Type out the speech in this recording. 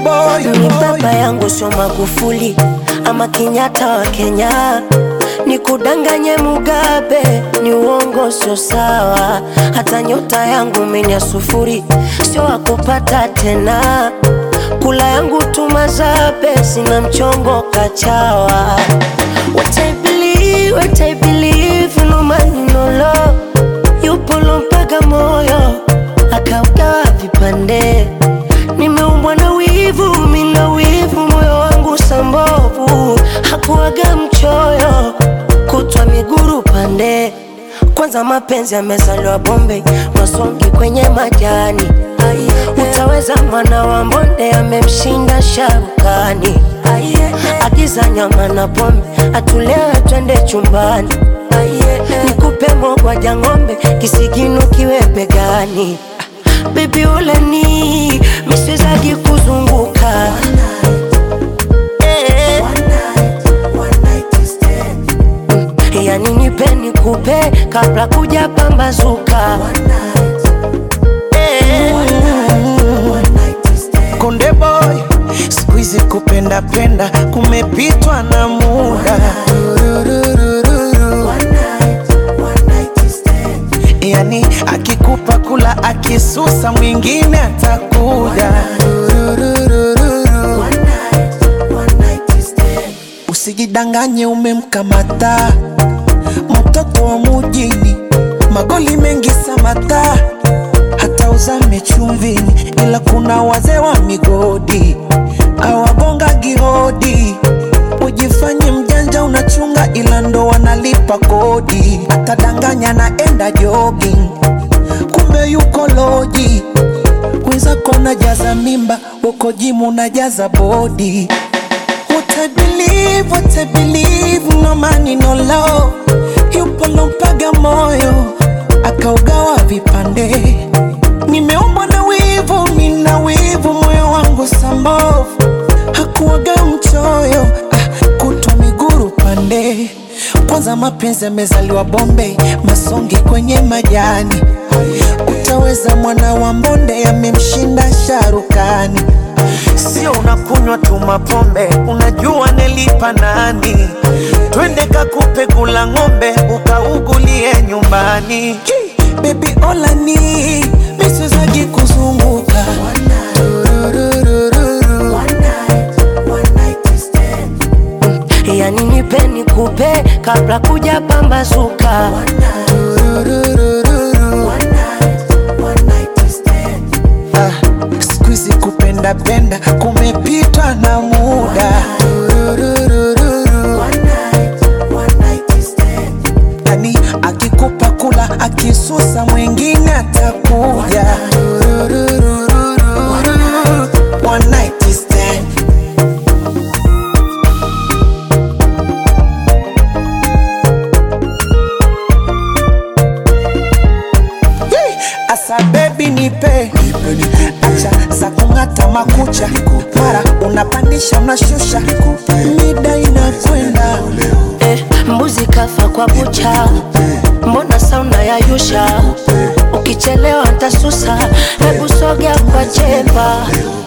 boy, Ni baba yangu sio Magufuli ama Kenyatta wa Kenya, ni kudanganye Mugabe, ni uongo, sio sawa. Hata nyota yangu menya sufuri, sio wakupata tena. Kula yangu tumazabe, sina mchongo kachawa. What I believe, what I believe, no man no law. Yupo lompaga moyo akaugawa vipande nimeumbwa na wivu, mina wivu, moyo wangu sambovu, hakuwaga mchoyo, kutwa miguru pande. Kwanza mapenzi yamezaliwa Bombay, masongi kwenye majani. Utaweza mwana wa mbonde amemshinda sharukani. Agiza nyama na pombe, atulewe twende chumbani. Nikupe mogwaja ng'ombe, kisigino kiwe begani. Baby uleni miswezagi kuzunguka Eh. yani nipe nikupe kabla kuja pambazuka Eh. Konde boy, siku hizi kupenda penda kumepitwa na muda. Tururururu. Yani akikupa kula akisusa mwingine atakuja. Tururururu. Usijidanganye umemkamata mtoto wa mujini, magoli mengi samata, hata uzame chumvini, ila kuna wazee wa migodi awagonga gihodi. Ujifanye mjanja unachunga, ila ndo wanalipa kodi. Atadanganya naenda jogging, kumbe yuko loji. Wenzako unajaza mimba, uko jimu unajaza bodi. What I believe, what I believe, no money, no love. Yupo lompaga moyo, akaugawa vipande. Nimeumbwa na wivu, mina wivu, moyo wangu sambovu. Hakuwaga mchoyo, ah, kutwa miguru pande. Kwanza mapenzi yamezaliwa Bombay, masongi kwenye majani. Utaweza mwana wa mbonde, amemshinda sharukani. Sio unakunywa tu mapombe, unajua nelipa nani? Twende kakupe kula ng'ombe, ukaugulie nyumbani. Baby olani miswezagi kuzunguka Tururururu. yani nipe nikupe kabla kuja pambazuka Tururururu. Ah, siku hizi kupenda penda kumepitwa na muda. Tururururu. Yani akikupa kula akisusa mwingine atakuja. Tururururu. One night stand. Yee! Asa baby nipe acha za kung'ata makucha mara unapandisha unashusha mida inakwenda eh, mbuzi kafa kwa bucha, mbona sauna ya yusha? Ukichelewa ntasusa, hebu sogea kwa chepa